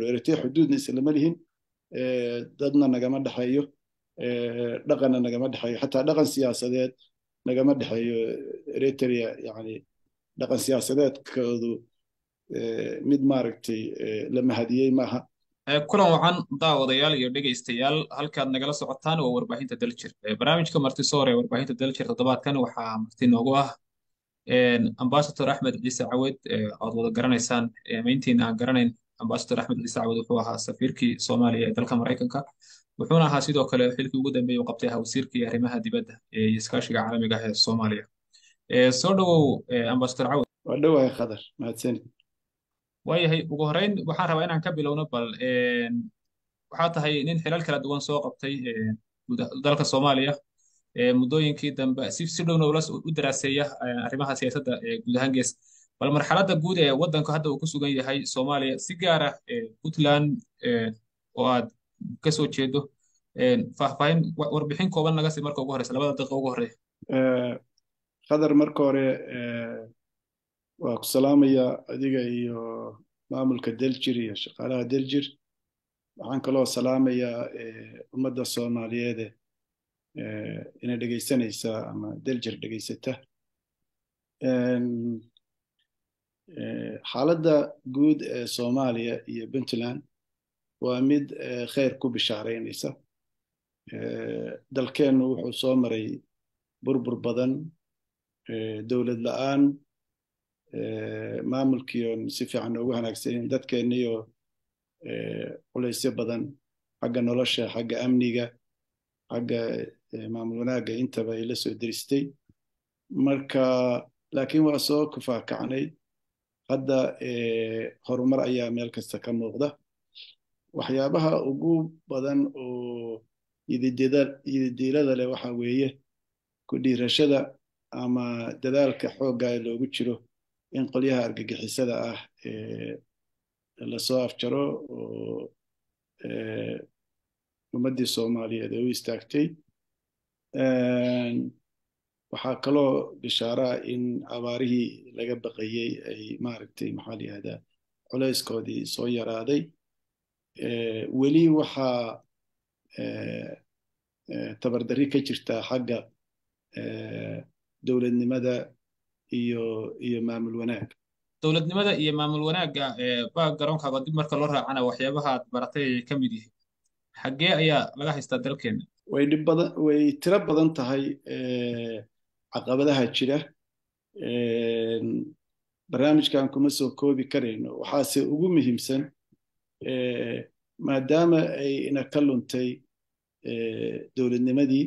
karo eritrea xuduudna islama lihin dadna nagama dhexeeyo dhaqanna nagama dhexeeyo xataa dhaqan siyaasadeed nagama dhexeeyo eritrea yani dhaqan siyaasadeedkoodu mid maaragtay la mahadiyey maaha kulan wacan daawadayaal iyo dhegaystayaal halkaad nagala socotaan waa warbaahinta daljir barnaamijka martisoor ee warbaahinta daljir toddobaadkan waxaa marti noogu ah ambasador axmed ciise cawed oad wada garanaysaan mayntiina aan garanayn ambasador axmed ciise cawed wuxuu ahaa safiirkii soomaaliya ee dalka maraykanka wuxuuna ahaa sidoo kale xilkii ugu dambeeyey u qabtay ahaa wasiirkii arrimaha dibadda iyo iskaashiga caalamiga ah ee soomaaliya soo dhowow ambasador cawed waa dhowahay khadar mahadsanid waayahay ugu horreyn waxaan rabaa inaan ka bilowno bal waxaa tahay nin xilal kala duwan soo qabtay dalka soomaaliya muddooyinkii dambe si si dhowna u daraaseeya arrimaha siyaasadda guud ahaan gees bal marxaladda guud ee waddanku hadda uu ku sugan yahay soomaaliya si gaar ah puntland oo aad ka soo jeedo faahfaahin warbixin kooban naga sii marka ugu horeysa labada daqiiqa ugu horeeya khadar marka hore waa ku salaamaya adiga iyo maamulka deljir iyo shaqaalaha deljir waxaan kaloo salaamayaa ummadda soomaaliyeede ina dhegaysanaysa ama deljir dhegaysata xaaladda guud ee soomaaliya iyo puntland waa mid khayr ku bishaaraynaysa dalkeennu wuxuu soo maray burbur badan dowlad la-aan maamulkiion si fiican ugu hanaagsanin dadkeenniyo culaysyo badan xagga nolosha xagga amniga xagga maamul wanaagga intaba ay la soo deristay marka laakiin waa soo kufaakacnay hadda horumar ayaa meel kasta ka muuqda waxyaabaha ugu badan oo yididiilada leh waxa weeye ku dhiirashada ama dadaalka xoogga loogu jiro in qolyaha argagixisada ah lasoo afjaro oo ummaddii soomaaliyeed ay u istaagtay waxaa kaloo bishaaraa in abaarihii laga baqayey ay maaragtay maxaa la yihahdaa culayskoodii soo yaraaday weli waxaa tabardarri ka jirtaa xagga dowladnimada iyo iyo maamul wanaag dowladnimada iyo maamul wanaagga baa garoonkaaga dib marka loo raacana waxyaabaha aad baratay ayay ka mid yihiin xaggee ayaa laga haystaa dalkeenna way dhib badan way tiro badan tahay caqabadaha jira barnaamijkan kuma soo koobi karayno waxaase ugu muhiimsan maadaama ay ina ka luntay dowladnimadii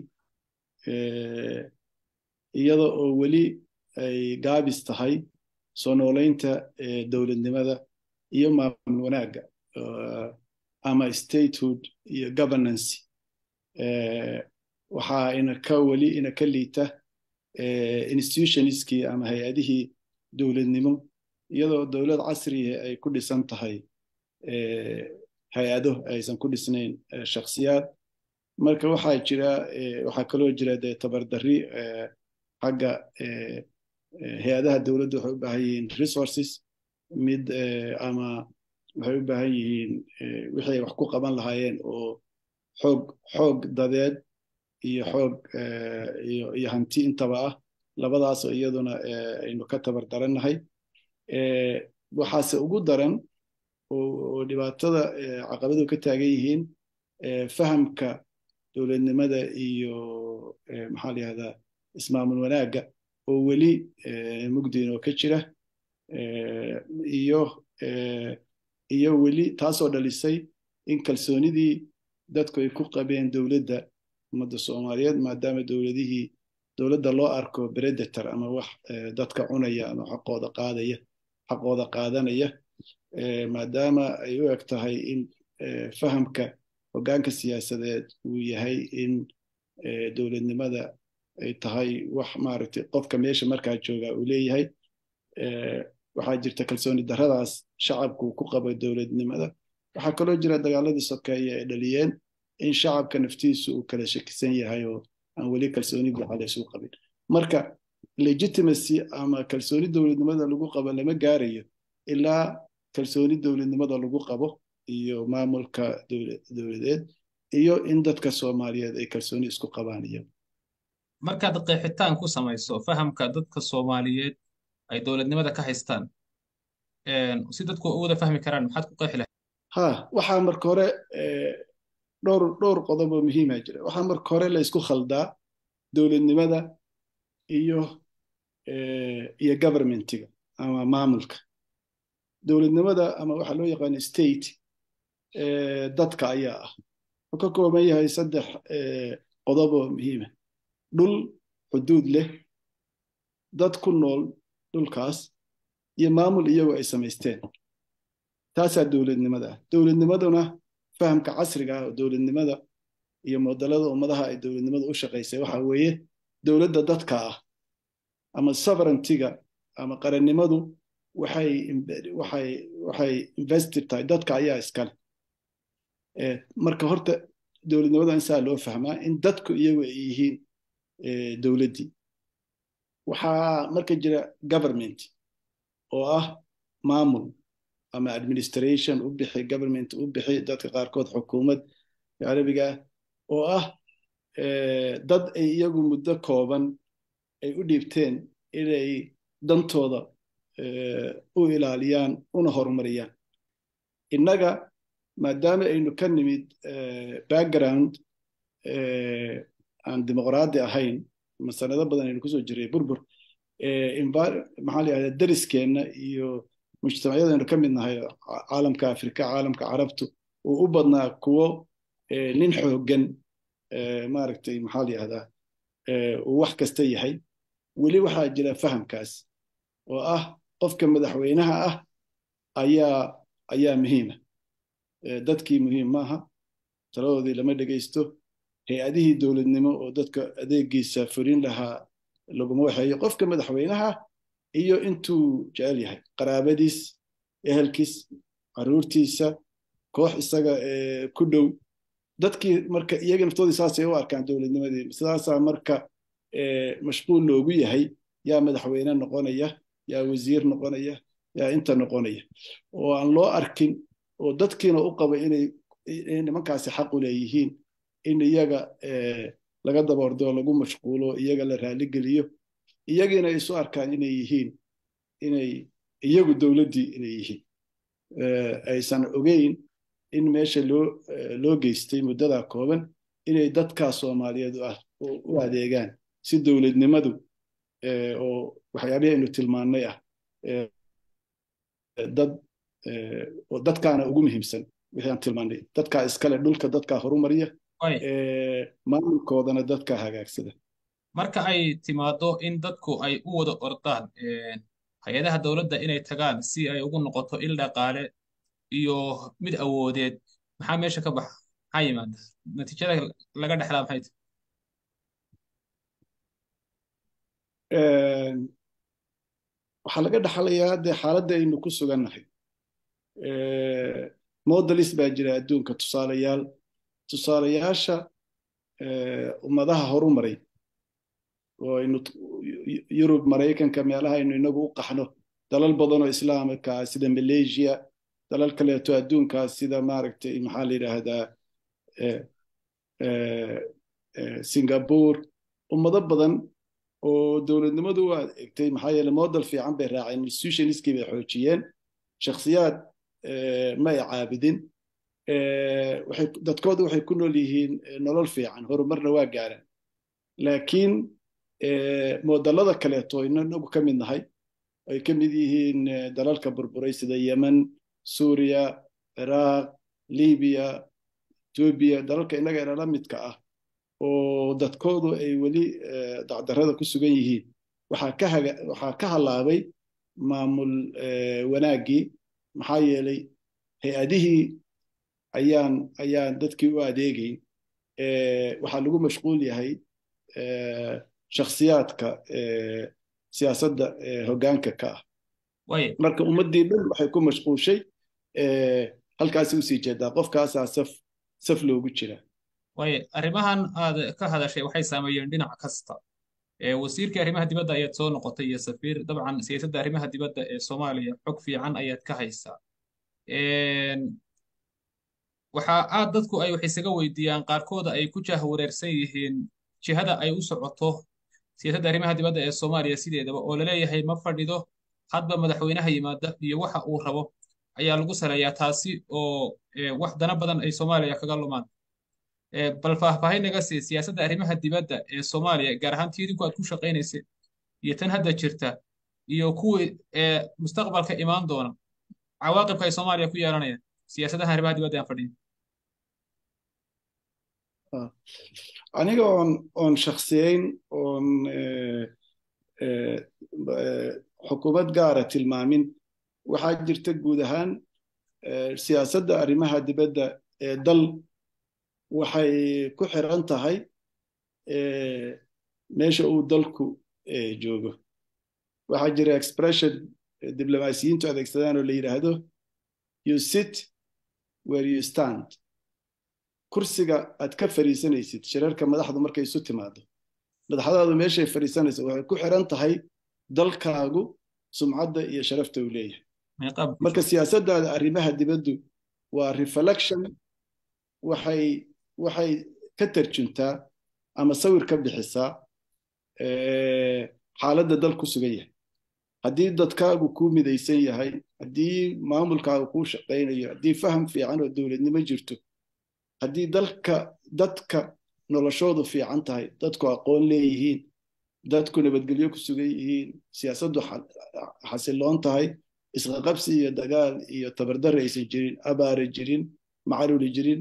iyada oo weli ay gaabis tahay soo noolaynta dowladnimada iyo maamul wanaagga ama statehood iyo governance waxaa ina ka weli ina ka liita institutionskii ama hay-adihii dowladnimo iyadoo dowlad casriga ay ku dhisan tahay hay-ado aysan ku dhisnayn shakhsiyaad marka waxaa jira waxaa kaloo jira dee tabardarri xagga hay-adaha dowladda waxay u baahan yihiin resources mid ama waxay u baahan yihiin wixii ay wax ku qaban lahaayeen oo xoog xoog dadeed iyo xoog iyo hanti intaba ah labadaasoo iyaduna aynu ka tabar darannahay waxaase ugu daran oo dhibaatada caqabadu ka taagan yihiin fahamka dowladnimada iyo maxaa la yihahdaa ismaamul wanaagga oo weli mugdiinoo ka jira iyo iyo weli taasoo dhalisay in kalsoonidii dadku ay ku qabeen dowladda ummadda soomaaliyeed maadaama dowladihii dowladda loo arko predator ama wax dadka cunaya ama xaqooda qaadaya xaqooda qaadanaya maadaama ay u eg tahay in fahamka hoggaanka siyaasadeed uu yahay in dowladnimada ay tahay wax maaragtay qofka meesha markaa jooga uu leeyahay waxaa jirta kalsooni darradaas shacabku ku qabo dowladnimada waxaa kaloo jira dagaaladii sokeeye ay dhaliyeen in shacabka naftiisu uu kala shakisan yahay oo aan weli kalsooni buuxa laysu qabin marka legitimacy ama kalsooni dowladnimada lagu qabo lama gaarayo ilaa kalsooni dowladnimada lagu qabo iyo maamulka dowladeed iyo in dadka soomaaliyeed ay kalsooni isku qabaan iyo markaad qeexitaan ku samayso fahamka dadka soomaaliyeed ay dowladnimada ka haystaan si dadku u wada fahmi karaan maxaad ku qeexi lahayd ha waxaa marka hore dhowr dhowr qodob oo muhiima jira waxaa marka hore la isku khaldaa dowladnimada iyo iyo governmentiga ama maamulka dowladnimada ama waxaa loo yaqaana state dadka ayaa ah wuxuu ka kooban yahay saddex qodob oo muhiima dhul xuduud leh dad ku nool dhulkaas iyo maamul iyagoo ay samaysteen taasaa dowladnimada ah dowladnimaduna fahamka casriga ah oo dowladnimada iyo modelada ummadaha ay dowladnimada u shaqaysay waxa weeye dowladda dadka ah ama sovereigntiga ama qarannimadu waxay waxay waxay invested tahay dadka ayaa iskale marka horta dowladnimada in saa loo fahmaa in dadku iyagu ay yihiin dowladdii waxaa marka jira government oo ah maamul ama administration u bixi government u bixi dadka qaarkood xukuumad carabiga ah oo ah dad ay iyagu muddo kooban ay u dhiibteen inay dantooda u ilaaliyaan una horumariyaan innaga maadaama aynu ka nimid background aan dimuqraadi ahayn ama sanado badan aynu kusoo jiray burbur maxaa la yihahda dariskeenna iyo mujtamacyadaynu ka mid nahay caalamka afrika caalamka carabtu uu u badnaa kuwo nin xooggan maaragtay maxaa la yihahdaa uu wax kasta yahay weli waxaa jira fahamkaas oo ah qofka madaxweynaha ah ayaa ayaa muhiima dadkii muhiim maaha taladoodii lama dhegaysto hay-adihii dowladnimo oo dadka adeegiisa furin lahaa laguma waxeeyo qofka madaxweynaha iyo intuu jecel yahay qaraabadiis ehelkiis caruurtiisa koox isaga ku dhow dadkii marka iyaga naftoodii saasay u arkaan dowladnimadii sidaasaa marka mashquul loogu yahay yaa madaxweyne noqonaya yaa wasiir noqonaya yaa inta noqonaya oo aan loo arkin oo dadkiina u qaba inay nimankaasi xaq u leeyihiin in iyaga laga daboordo lagu mashquulo iyaga la raaligeliyo iyagiina ay isu arkaan inay yihiin inay iyagu dowladdii inay yihiin aysan ogeyn in meesha loo loo geystay muddadaa kooban inay dadkaa soomaaliyeed u adeegaan si dowladnimadu oo waxyaabihii aynu tilmaannay ah dad oo dadkaana ugu muhiimsan wixii aan tilmaannay dadkaa iskale dhulka dadkaa horumariya maamulkoodana dadkaa hagaagsada marka ay timaado in dadku ay u wada ordaan hay-adaha dowladda inay tagaan si ay ugu noqoto il dhaqaale iyo mid awoodeed maxaa meesha ka baxa maxaa yimaada natiijada laga dhexlaa maxay tahay waxaa laga dhaxlayaa dee xaaladda aynu ku sugannahay modelis baa jira adduunka tusaalayaal tusaalayaasha ummadaha horumaray oo aynu yurub maraykanka meelaha aynu inagu u qaxno dalal badanoo islaamka sida malaysia dalal kaleeto adduunkaas sida maaragtay maxaa la yidhaahdaa singapore ummado badan oo dowladnimadu u adeegtay maxaa yeele model fiican bay raaceen institutionskii bay xoojiyeen shakhsiyaad ma ay caabidin dadkooda waxay ku nool yihiin nolol fiican horumarna waa gaaraan laakiin modelada kaleeto inagu ka mid nahay ay ka mid yihiin dalalka burburay sida yemen suuriya ciraaq libiya etoobiya dalalka innaga inala midka ah oo dadkoodu ay weli dacdarrada ku sugan yihiin waxaa ka halaabay maamul wanaaggii maxaa yeelay hay-adihii ayaan ayaan dadkii u adeegayn waxaa lagu mashquul yahay shakhsiyaadka siyaasadda hoggaanka ka ah marka ummaddii dhan waxay ku mashquushay halkaasi usii jeedaa qofkaasaa saf saf loogu jiraa waayo arrimahan aad ka hadashay waxay saameeyeen dhinac kasta wasiirkii arrimaha dibadda ayaad soo noqotay iyo safiir dabcan siyaasadda arrimaha dibadda ee soomaaliya xog fiican ayaad ka haysaa waxaa aad dadku ay wax isaga weydiiyaan qaarkooda ay ku jahwareersan yihiin jihada ay u socoto siyaasadda arrimaha dibadda ee Soomaaliya sideedaba oo la leeyahay ma fadhido hadba madaxweynaha yimaada iyo waxa uu rabo ayaa lagu saleeyaa taasi oo wax dana badan ay Soomaaliya kaga lumaan bal faahfaahin naga sii siyaasadda arrimaha dibadda ee Soomaaliya gaar ahaan tiidinku aad ku shaqaynaysay iyo tan hadda jirta iyo kuwii mustaqbalka imaan doona cawaaqibka ay Soomaaliya ku yeelanayaan siyaasadaha arrimaha dibadda aan fadhiyin aniga oon oon shakhsiyeyn oon xukuumad gaara tilmaamin waxaa jirta guud ahaan siyaasadda arrimaha dibadda ee dal waxay ku xiran tahay meesha uu dalku joogo waxaa jira expression diblomaasiyiintu adeegsadaan oo la yidhaahdo you sit where you stand kursiga aad ka fariisanaysid shirarka madaxdu markay isu timaado madaxdaadu meeshay fariisanaysa waxay ku xiran tahay dalkaagu sumcadda iyo sharafta uu leeyahay marka siyaasaddaada arrimaha dibaddu waa reflection waxay waxay ka tarjuntaa ama sawir ka bixisaa xaaladda dal ku sugan yahay haddii dadkaagu kuu midaysan yahay haddii maamulkaagu kuu shaqaynayo haddii faham fiican oo dowladnimo jirto haddii dalka dadka noloshoodu fiican tahay dadku aqoon leeyihiin dadku nabadgelyo ku sugan yihiin siyaasaddu xasiloon tahay isqaqabsi iyo dagaal iyo tabardare aysan jirin abaare jirin macaruri jirin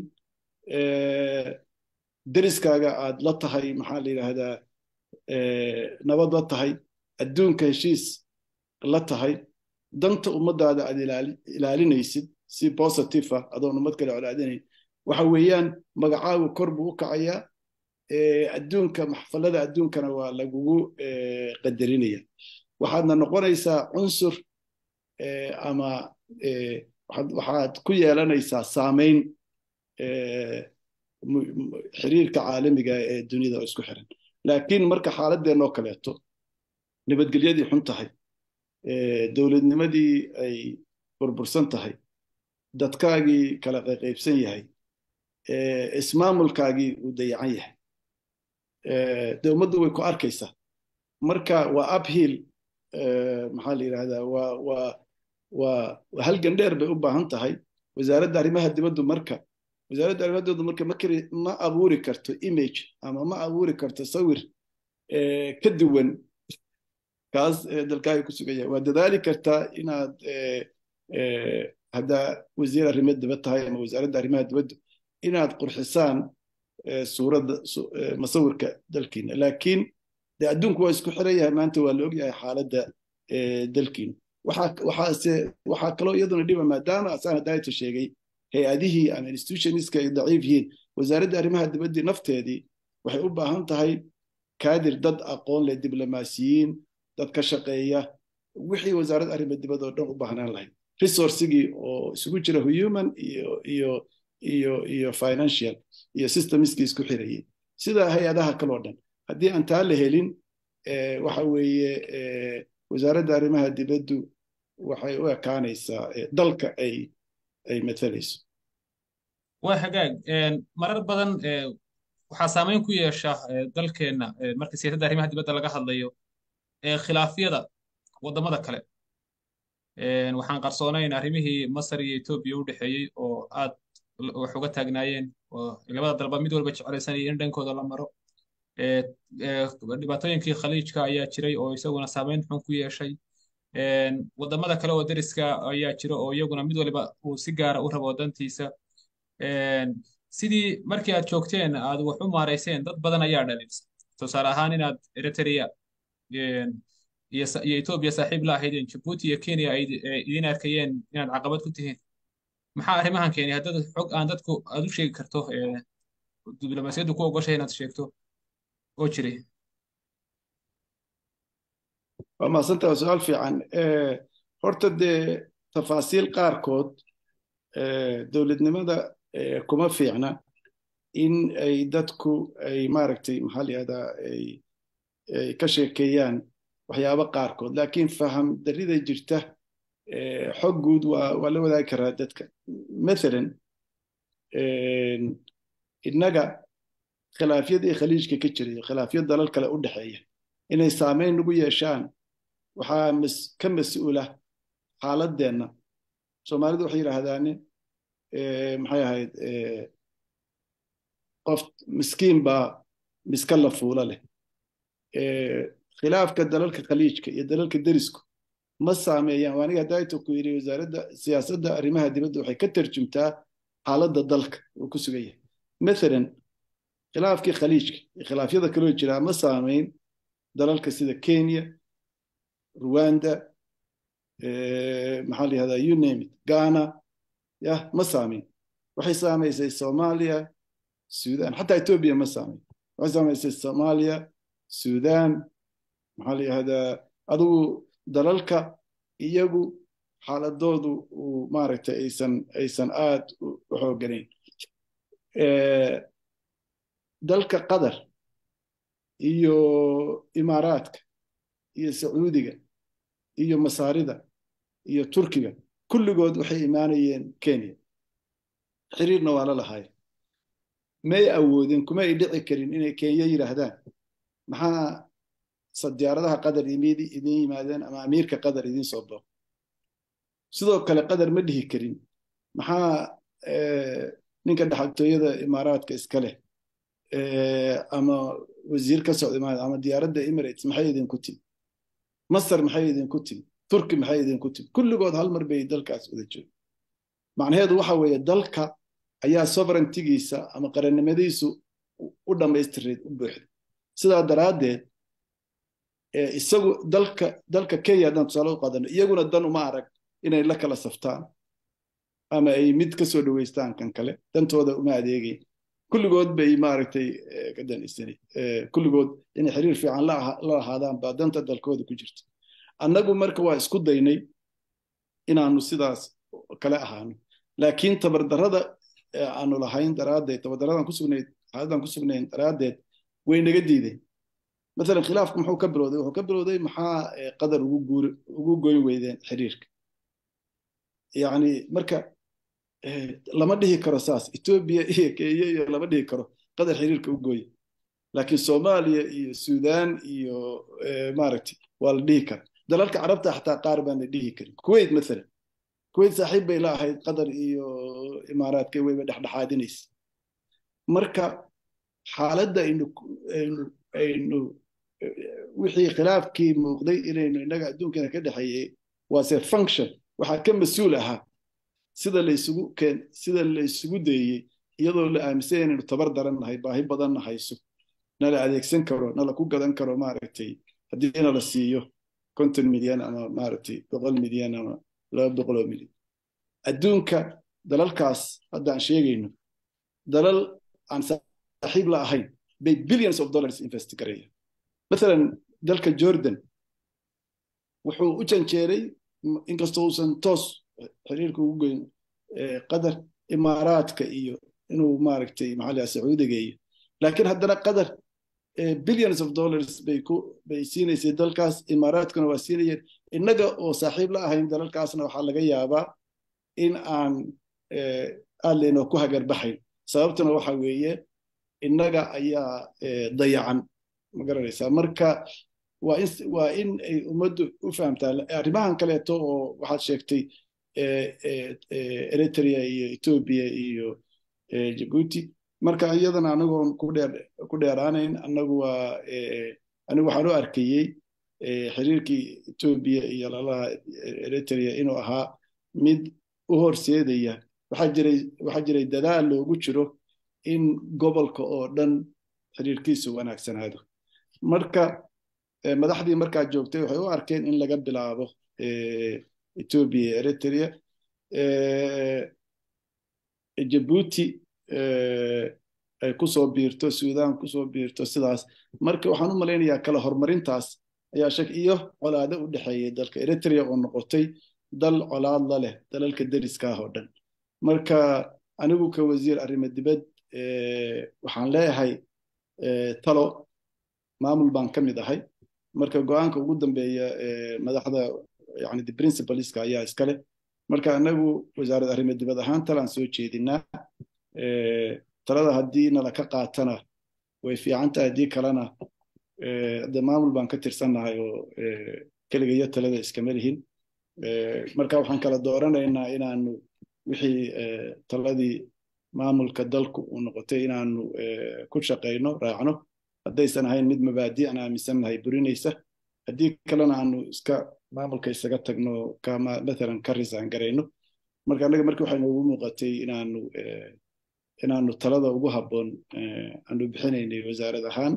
deriskaaga aad la tahay maxaa la yidhaahdaa nabad la tahay adduunka heshiis la tahay danta ummadaada aad ilaalinaysid si positive ah adoon ummad kale colaadinayn waxa weeyaan magacaagu kor buu u kacayaa adduunka maxfalada adduunkana waa lagugu qadarinaya waxaadna noqonaysaa cunsur ama waxaad ku yeelanaysaa saamayn xiriirka caalamiga ee dunida oo isku xiran laakiin marka xaaladeenoo kaleeto nabadgelyadii xun tahay dowladnimadii ay burbursan tahay dadkaagii kala qayqaybsan yahay ismaamulkaagii uu dayacan yahay dee ummaddu way ku arkaysaa marka waa uphill maxaa la yidhahdaa waa waa waa halgan dheer bay u baahan tahay wasaaradda arrimaha dibaddu marka wasaaradda arrimaha dibaddu marka makri ma abuuri karto image ama ma abuuri karto sawir ka duwan kaas dalkaaga ku sugan yahay waa dadaali kartaa inaad haddaa wasiir arrimo dibad tahay ama wasaaradda arrimaha dibaddu inaad qurxisaan suuradda masawirka dalkiina laakiin de adduunku waa isku xiran yahay maanta waa la ogyahay xaaladda dalkiina waxaase waxaa kaloo iyaduna dhiba maadaama asaan hadaayta sheegay hay-adihii ama institutionska ay daciif yihiin wasaaradda arrimaha dibaddii nafteedii waxay u baahan tahay kaadir dad aqoon leh diblomaasiyiin dad ka shaqeeya wixii wasaaradda arrimaha dibadda oo dhan u baahnaan lahayd resourcigii oo isugu jira human iyo iyo iyo iyo financial iyo systemskii isku xirayay sida hay-adaha kaloo dhan haddii aan taa la helin waxa weeye wasaaradda arrimaha dibaddu waxay u ekaanaysaa dalka ay ay matalayso waa hagaag marar badan waxaa saameyn ku yeesha dalkeenna marka siyaasadda arrimaha dibadda laga hadlayo khilaafyada waddamada kale waxaan qarsoonayn arrimihii masar iyo etoobiya u dhexeeyey oo aad wax uga taagnaayeen oo labada dalba mid walba jeclaysanaya in dhankooda la maro dhibaatooyinkii khaliijka ayaa jiray oo isaguna saameyn xun ku yeeshay waddamada kale oo deriska ayaa jira oo iyaguna mid waliba uu si gaara u rabo dantiisa sidii markii aad joogteen aad wax u maarayseen dad badan ayaa dhaliilsan tusaale ahaan inaad eritrea iyo etoobiya saaxiib la ahaydeen jabuuti iyo kenya ay idin arkayeen inaad caqabad ku tihiin maxaa arrimahan keenay haddad xog aan dadku aad u sheegi karto diblomaasiyaddu ku ogoshay inaad sheegto oo jiray waa mahadsanta waa su-aal fiican horta dee tafaasiil qaarkood dowladnimada kuma fiicna in ay dadku ay maaragtay maxaa la yihahdaa ay ka sheekeeyaan waxyaabo qaarkood laakiin faham darrida jirta xog guud waa waa la wadaagi karaa dadka mathalan innaga khilaafyadii khaliijka ka jiray khilaafyo dalal kale u dhexeeya inay saameyn nagu yeeshaan waxaa ka mas-uula xaaladeenna soomaalidu waxay yidhaahdaan maxay ahayd qof miskiin baa miska la fuula leh khilaafka dalalka khaliijka iyo dalalka derisku ma saameeyaan waa aniga daito ku yidhi wasaaradda siyaasadda arrimaha dibadda waxay ka tarjumtaa xaaladda dalka uu ku sugan yahay mathalan khilaafkii khaliijka iyo khilaafyada kaloo jiraa ma saameyn dalalka sida kenya rwanda maxaa la yihahdaa you name it ghana yah ma saameyn waxay saamaysay soomaaliya sudan xataa etoobiya ma saameyn waxay saamaysay soomaaliya sudan maxaa la yihahdaa adigu dalalka iyagu xaaladoodu uu maaragtay aysan aysan aad u xooganayn dalka qatar iyo imaaraadka iyo sacuudiga iyo masaarida iyo turkiga kulligood waxay imaanayeen kenya xiriirna waa la lahaay may awoodin kuma ay dhici karin inay kenya yidhaahdaan maxaa sadiyaaradaha qatar idin yimaadeen ama amiirka qatar idin soo booq sidoo kale qatar ma dhihi karin maxaa ninka dhaxaltooyada imaaraadka iska leh ama wasiir ka socda ama diyaaradda emirates maxay idinku timi masar maxay idinku timi turki maxay idinku timi kulligood hal mar bay dalkaas wada jooga macnaheedu waxa weeye dalka ayaa sovereigntigiisa ama qarannimadiisu u dhammaystireed u buuxda sidaa daraaddeed isagu dalka dalka kenya haddaan tusaale u qaadano iyaguna dan uma arag inay la kala saftaan ama ay mid ka soo dhoweystaan kan kale dantooda uma adeegayn kulligood bay maaragtay ka danaysani kulligood inay xiriir fiican la lahaadaan baa danta dalkooda ku jirta annagu marka waa isku daynay inaanu sidaas kale ahaano laakiin tabardarrada aanu lahayn daraaddeed tabardarradan ku sugnayd xaaladdan ku sugnayn daraaddeed way naga diideen مثلا khilaafku muxuu ka bilowday wuxuu ka bilowday maxaa qadar ugu guur ugu goyn weydeen xiriirka yani marka lama dhihi karo saas etoobiya iyo kenya iyo lama dhihi karo qadar xiriirka u gooye laakiin soomaaliya iyo sudan iyo maaragtay waa la dhihi kara dalalka carabta xataa qaar baan la dhihi karin kuwait mathalan kuwait saaxiib bay la ahayd qatar iyo imaaraadka wayba dhexdhexaadinaysa marka xaaladda aynu aynu wixii khilaafkii muuqday inaynu innaga adduunkana ka dhexeeyey waase function waxaa ka mas-uul ahaa sida laysugu keen sida la isugu dayey iyadoo la aaminsan inaynu tabar daran nahay baahi badanna hayso nala adeegsan karo nala ku gadan karo maaragtay haddii nala siiyo konton milyan ama maaragtay boqol milyan ama laba boqoloo milyan adduunka dalalkaas haddaan sheegayno dalal aan saaxiib la ahayn bay billions of dollars invest garaya مثلا dalka jordan wuxuu u janjeeray inkastoo uusan toos xiriirka ugu goyn qatar imaaraadka iyo inuu maaragtay maxaa sacuudiga iyo laakiin haddana qatar billions of dollars bay ku bay siinaysay dalkaas imaaraadkuna waa siinayeen innaga oo saaxiib la ahayn dalalkaasna waxaa laga yaabaa in aan aad laynoo ku hagarbaxayn sababtuna waxa weeye innaga ayaa dayacan ma garanaysaa marka waa in waa in ay ummaddu u fahamtaa arrimahan kaleeto oo waxaad sheegtay eritrea iyo ethiopia iyo jabuuti marka iyadana anagoon ku dheer ku dheeraanayn anagu waa anigu waxaan u arkayey xiriirkii ethiopia iyo lalaha eritrea inuu ahaa mid u horseedaya waxaa jiray waxaa jiray dadaal loogu jiro in gobolka oo dhan xiriirkiisu wanaagsanaado marka madaxdii markaa joogtay waxay u arkeen in laga bilaabo ethiopia iyo eritrea jabuuti ay kusoo biirto sudan kusoo biirto sidaas marka waxaan u malaynayaa kala horumarintaas ayaa shak iyo colaado u dhexeeyay dalka eritrea oo noqotay dal colaad la leh dalalka deriskaah oo dhan marka anigu ka wasiir arrimo dibad waxaan leeyahay talo maamul baan ka mid ahay marka go-aanka ugu dambeeya madaxda yani the principalska ayaa iskale marka anagu wasaaradda arrimo dibad ahaan talaan soo jeedinaa talada haddii nala ka qaatana way fiican tahay haddii kalena de maamul baan ka tirsannahay oo keligayo talada iskama lihin marka waxaan kala dooranaynaa inaanu wixii taladii maamulka dalku uu noqotay inaanu ku shaqayno raacno haddaysan ahayn mid mabaadi aan aaminsannahay burinaysa haddii kalena aanu iska maamulka isaga tagno kama matalan ka risaan garayno marka annaga markii waxay noogu muuqatay inaanu inaanu talada ugu habboon aanu bixinaynay wasaarad ahaan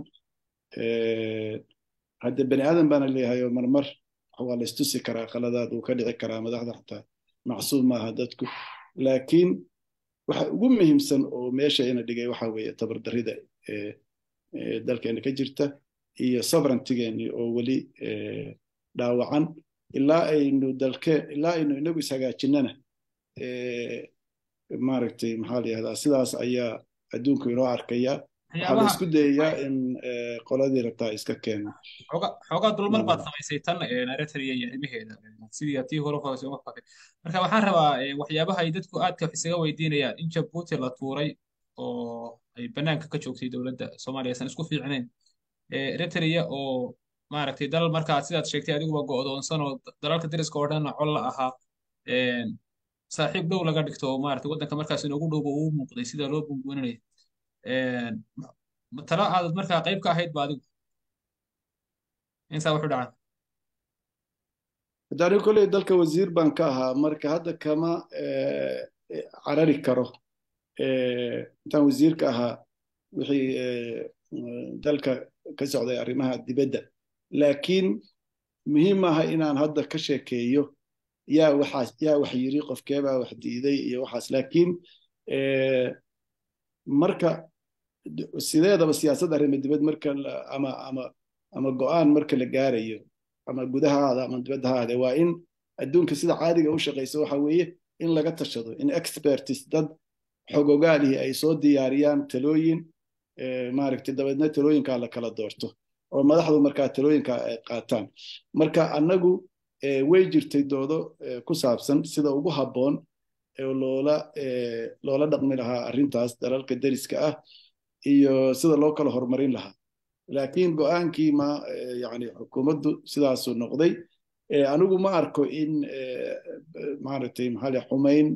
hadde bani aadan baana leeyahay oo marmar waa la istusi karaa qaladaad uu ka dhici karaa madaxda xataa macsuum maaha dadku laakiin waxa ugu muhiimsan oo meesha ina dhigay waxa weeye tabardarrida dalkeena ka jirta iyo sovereigntigeeni oo weli dhaawacan ilaa aynu dalke ilaa aynu inagu ishagaajinnana maaragtay maxaa la yihahdaa sidaas ayaa adduunku inoo arkaya waxaa la isku dayayaa in qoladii rabtaa iska keeno xoogaa dulmar baad samaysay tan eritrea iyo arrimaheeda sidii tii hore hoose uga fakay marka waxaan rabaa waxyaabaha ay dadku aadka isaga weydiinayaan in jabuuti la tuuray oo ay banaanka ka joogtay dowladda soomaaliya aysan isku fiicnayn eritrea oo maaragtay dal markaa sidaad sheegtay adiguba go'doonsan oo dalalka dariska oo dhanna col la ahaa saaxiib dhow laga dhigto oo maaragtay waddanka markaas inoogu dhowba uu muuqday sida loo bunbuuninaya tala aadad markaa qayb ka ahayd ba adigu insaa wuxuu dhacaa hadda anigu kolley dalka wasiir baan ka ahaa marka hadda kama carari karo intaan wasiir ka ahaa wixii dalka ka socday arrimaha dibadda laakiin muhiim maaha inaan hadda ka sheekeeyo yaa waxaas yaa wax yiri qofkeebaa wax diiday iyo waxaas laakiin marka sideedaba siyaasad arrimo dibad marka ama ama ama go'aan marka la gaarayo ama gudahaada ama dibaddahaada waa in adduunka sida caadiga u shaqayso waxa weeye in laga tashado in expertis dad xogogaalihi ay soo diyaariyaan talooyin maaragtay dabeedna talooyinkaa la kala doorto oo madaxdu markaa talooyinka ay qaataan marka annagu way jirtay doodo ku saabsan sida ugu habboon loola loola dhaqmi lahaa arrintaas dalalka deriska ah iyo sida loo kala horumarin lahaa laakiin go'aankii ma yani xukuumaddu sidaasuu noqday anigu ma arko in maaragtay maxaa la xumayn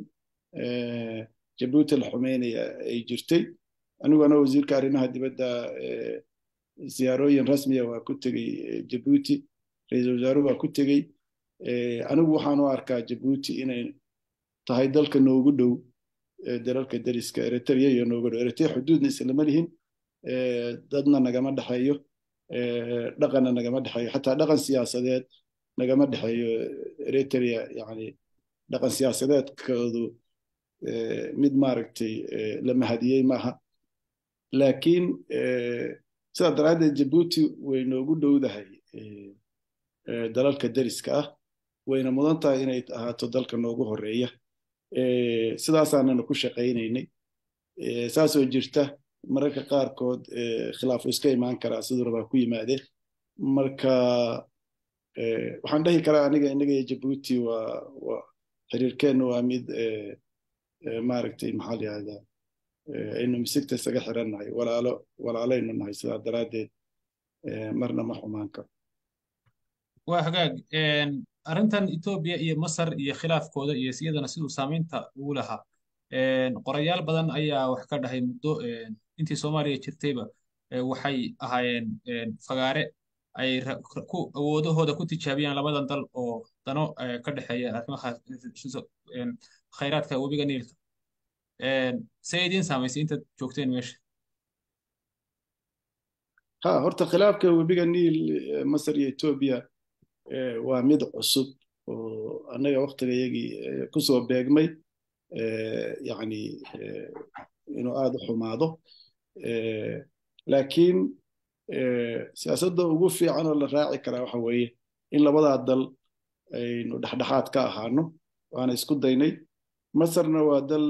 jabuuti la xumaynaya ay jirtay anigu ana wasiirka arrimaha dibadda ziyaarooyin rasmiya waa ku tegey jabuuti ra-iisul wasaaruhu waa ku tegey anigu waxaan u arkaa jabuuti inay tahay dalka noogu dhow dalalka deriska eritrea iyo noogu dhow eritrea xuduudna islama lihin dadna nagama dhexeeyo dhaqanna nagama dhexeeyo xataa dhaqan siyaasadeed nagama dhexeeyo eritrea yani dhaqan siyaasadeedkoodu mid maaragtay la mahadiyey maaha laakiin sidaa daraaddeed jabuuti way noogu dhowdahay dalalka deriska ah wayna mudan tahay inay ahaato dalka noogu horeeya sidaasaanana ku shaqaynaynay saasoo jirta mararka qaarkood khilaafu iska imaan karaa siduu rabaa ku yimaadeen marka waxaan dhehi karaa aniga inaga iyo jabuuti waa waa xiriirkeennu waa mid maaragtay maxaa la yihahdaa aynu misigta isaga xirannahay walaalo walaalaynu nahay sidaa daraaddeed marna ma xumaan karo waa hagaag arrintan etoobiya iyo masar iyo khilaafkooda iyo siyadana siduu saamaynta ugu lahaa qorayaal badan ayaa wax ka dhahay muddo intii soomaaliya jirtayba waxay ahaayeen fagaare ay ku awoodahooda ku tijaabiyaan labadan dal oo dano ka dhexeeya arrimaha khayraadka webiga niilka see idiin saamaysay intaad joogteen meesha ha horta khilaafka webiga niil masar iyo etoobiya waa mid cusub oo annaga waktigayagii kusoo beegmay yani inuu aada u xumaado laakiin siyaasadda ugu fiican oo la raaci karaa waxa weeye in labadaa dal aynu dhexdhexaad ka ahaano waana isku daynay masarna waa dal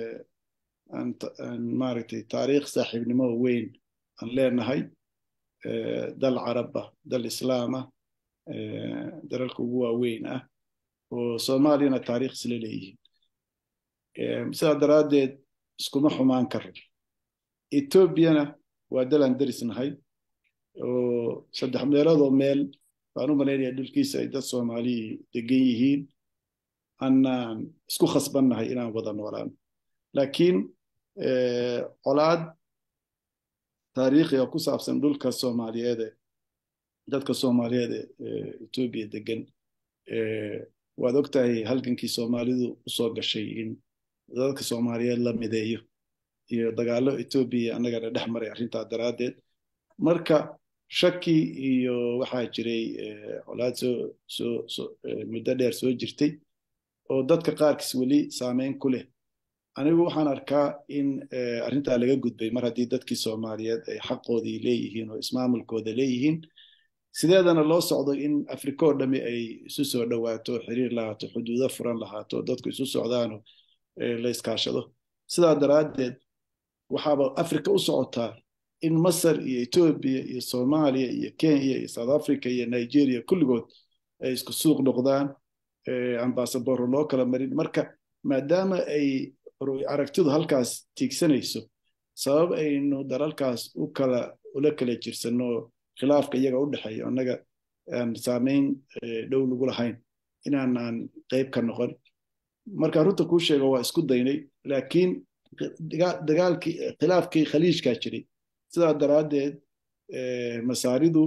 aan maaragtay taariikh saaxiibnimo weyn aan leenahay dal caraba dal islaama dalalka ugu waaweyn ah oo soomaaliyana taariikh isla leeyihiin sidaa daraaddeed iskuma xumaan karo etoobiyana waa dalaan derisnahay oo saddex meeloodoo meel baan u malaynaya dhulkiisa ay dad soomaaliyi degan yihiin annaan isku khasbannahay inaan wada noolaan laakiin colaad taariikhi oo ku saabsan dhulka soomaaliyeede dadka soomaaliyeed ee etoobiya degan waad ogtahay halgankii soomaalidu usoo gashay in dadka soomaaliyeed la mideeyo iyo dagaallo etoobiya annagana dhex maray arrintaa daraaddeed marka shaki iyo waxaa jiray colaad soo soo muddo dheer soo jirtay oo dadka qaarkiis weli saameyn ku leh anigu waxaan arkaa in arrintaa laga gudbay mar haddii dadkii soomaaliyeed ay xaqoodii leeyihiin oo ismaamulkooda leeyihiin sideedana loo socdo in afrika oo dhami ay isu soo dhowaato xiriir lahaato xuduudo furan lahaato dadku isu socdaano la iskaashado sidaa daraaddeed waxaaba afrika u socotaa in masar iyo etoobiya iyo soomaaliya iyo kenya iyo south africa iyo nigeria kulligood ay isku suuq noqdaan ambasadoro loo kala marin marka maadaama ay aragtidu halkaas tiigsanayso sabab aynu dalalkaas u kala ula kala jirsanno khilaafka iyaga u dhexeeya annaga aan saameyn dhow lagu lahayn inaanaan qayb ka noqon marka runta kuu sheego waa isku daynay laakiin dagaalkii khilaafkii khaliijkaa jiray sidaa daraaddeed masaaridu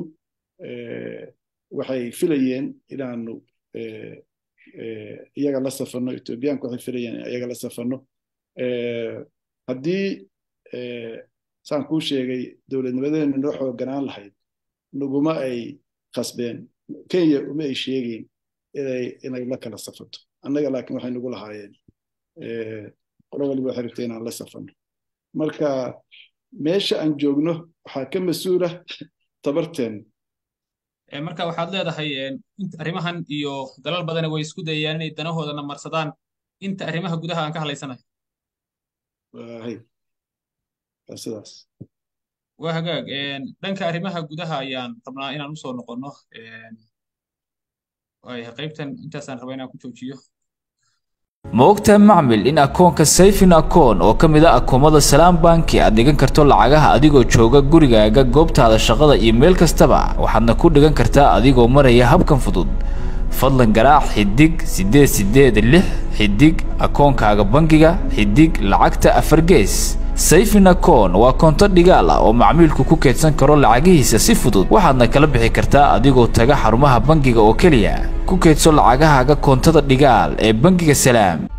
waxay filayeen inaanu iyaga la safanno etoobiyaanku waxay filayeen iyaga la safanno haddii saan kuu sheegay dowladnimadeenu noo xooganaan lahayd naguma ay khasbeen kenya uma ay sheegeyn inay inay la kala safato annaga laakiin waxay nagu lahaayeen qolo waliba waxay rabtay inaan la safanno marka meesha aan joogno waxaa ka mas-uula tabarteen marka waxaad leedahay arrimahan iyo dalal badana way isku dayayaan inay danahoodana marsadaan inta arrimaha gudaha aan ka hadlaysanayo sidaas waa hagaag dhanka arrimaha gudaha ayaan rabnaa inaan usoo noqonno qaybtan intaasaan rabaa inaan ku joojiyo ma ogtahay macmil in akoonka sayfin akoon oo ka mid a akoomada salaam banki aad dhigan karto lacagaha adigoo jooga gurigaaga goobtaada shaqada iyo meel kastaba waxaadna ku dhigan kartaa adigoo maraya habkan fudud fadlan garaac xidig siddeed siddeed lix xidig akoonkaaga bangiga xidig lacagta afar gees sayfin akoon waa koonto dhigaal ah oo macmiilku ku keedsan karo lacagihiisa si fudud waxaadna kala bixi kartaa adigoo taga xarumaha bangiga oo keliya ku keedso lacagahaaga koontada dhigaal ee bangiga salaam